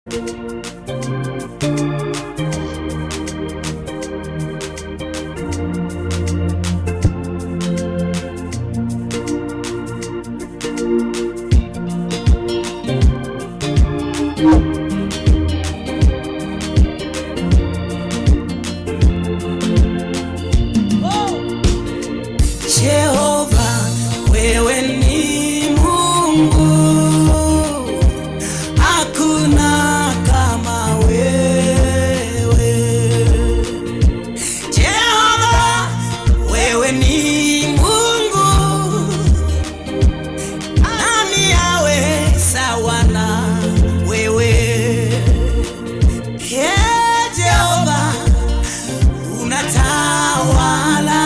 Jehova, wewe ni Mungu, hakuna kama wewe. Jehova, wewe ni Mungu, nani awe sawa na wewe? Ee Jehova, unatawala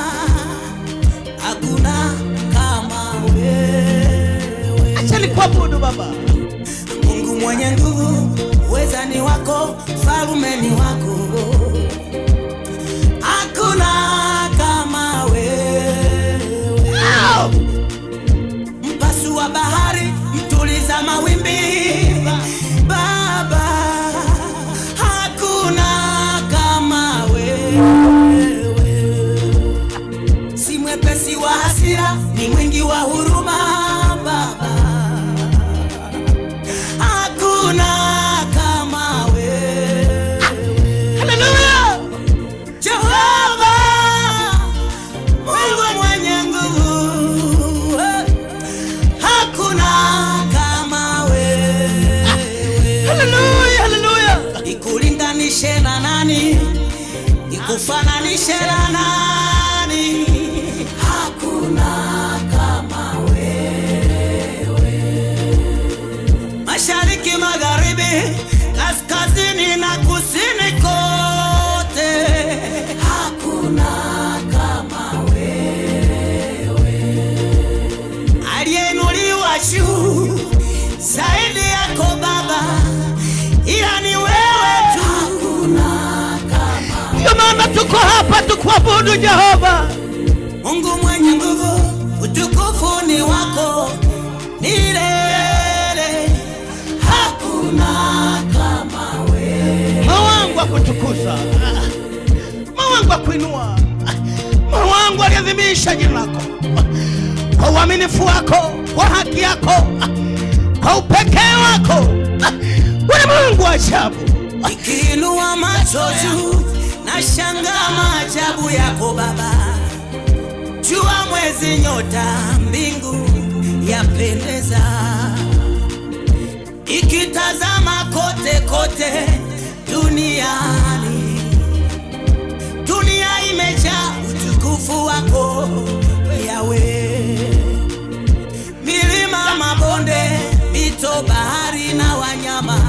hakuna kama wewe. Acha nikuabudu Baba. Mungu mwenye nguvu, uweza ni wako, falume ni wako, hakuna kama wewe. Au! Mpasu wa bahari, mtuliza mawimbi, Baba, hakuna kama wewe. Si mwepesi wa hasira, ni mwingi wa huruma, Baba, hakuna kama wewe. Haleluya! Jehova, Mungu mwenye nguvu, hakuna kama wewe. Haleluya! Haleluya! Nikulinganishe na nani? Nikufananishe na nani? Hakuna kama wewe. Mashariki, magharibi, kaskazini na kusini kote, hakuna kama wewe. Aliyeinuliwa juu zaidi yako Baba, ila ni wewe tu. Hakuna kama Ndio maana tuko hapa tukuabudu Jehova. Mungu mwenye nguvu, utukufu ni wako milele, hakuna kama wewe. Moyo wangu akutukuza, moyo wangu akuinua, moyo wangu aliadhimisha jina lako kwa uaminifu wako, kwa haki yako, kwa upekee wako. Wewe Mungu wa ajabu. Ikiinua macho juu na shangaa maajabu yako Baba, jua, mwezi, nyota, mbingu yapendeza, ikitazama kote kote duniani, dunia imejaa utukufu wako Yawe, milima, mabonde, mito, bahari na wanyama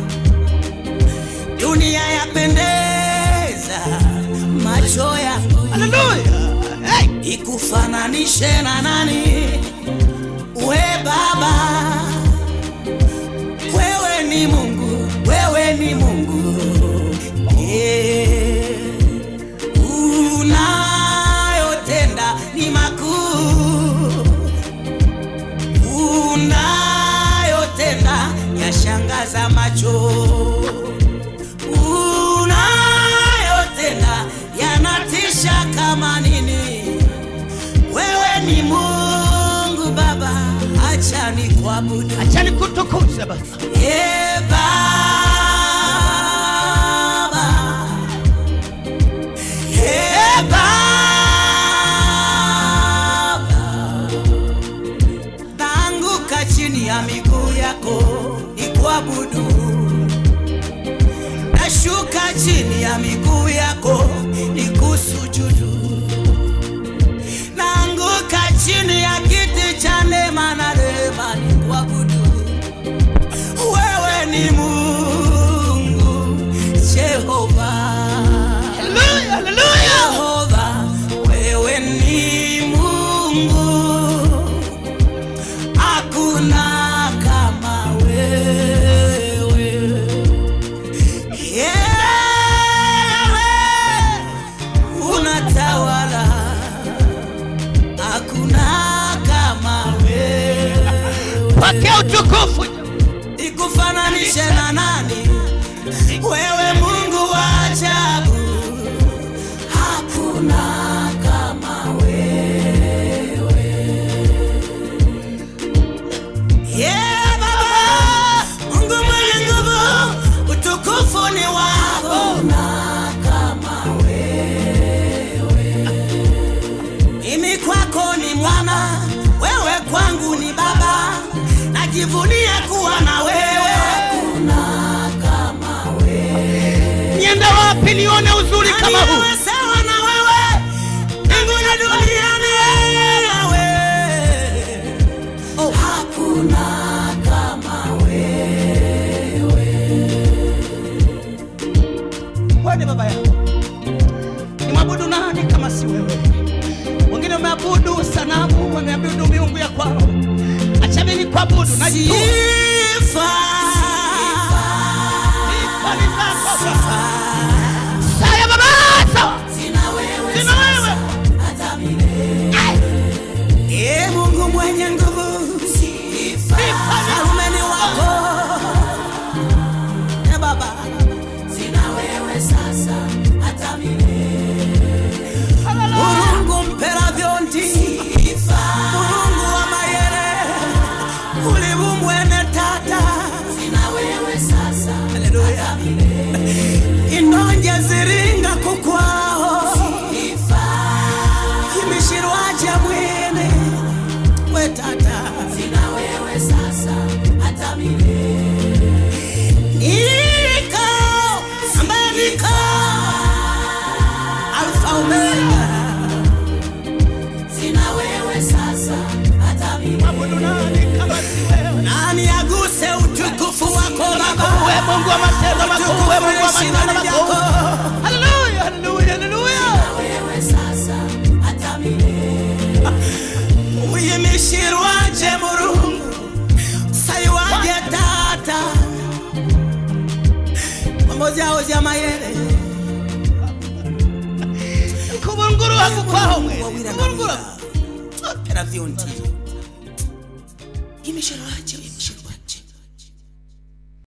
dunia yapendeza macho yangu, Haleluya. Hey! ikufananishe na nani? We Baba, wewe ni Mungu, wewe ni Mungu yeah. Unayotenda ni makuu, unayotenda yashangaza macho unayotenda yanatisha kama nini. Wewe ni Mungu Baba, acha nikuabudu. Acha nikutukuze Baba. Ee Baba, Ee Baba, naanguka chini ya miguu yako nikuabudu nashuka chini ya miguu yako nikusujudu, naanguka chini ya kiti cha neema na rehema nikuabudu. Wewe ni Mungu Jehova, Haleluya. Haleluya. Jehova, wewe ni Mungu, hakuna kama wewe. Yewe, unatawala, hakuna kama wewe. Pokea utukufu. Ikufananishe na nijivunie kuwa na wewe niende wapi nione uzuri kama huu Wewe sawa na wewe mbinguni na duniani yawe oh. hakuna kama wewe ni baba yangu ni mwabudu nani kama si wewe wengine wameabudu sanamu wameabudu miungu ya kwao acha mimi kuabudu najijua sifa Sifa ni zako Baba. Saya baba sawa sina wewe sina wewe hata milele Ee Mungu mwenye nguvu sifa falumeni wako e baba sina wewe sasa hata milele Mungu mpera vyondi Mungu wa mayere ulivu mwene tata sina wewe sasa haleluya inonje ziringa kukwao imishirwaja mwene we tata sina wewe sasa hata milele niko ambaye niko alfa omega sina wewe sasa hata milele mwabudu nani kama si wewe nani aguse utukufu wako baba wewe Mungu wa matendo makuu wewe Mungu wa matendo makuu haleluya haleluya haleluya wewe sasa hata milele uyimishirwaje murungu sayiwaje tata mambo zao zya mayere kubunguru hakukwaho mwe kubunguru era vyonti imishirwaje imishirwaje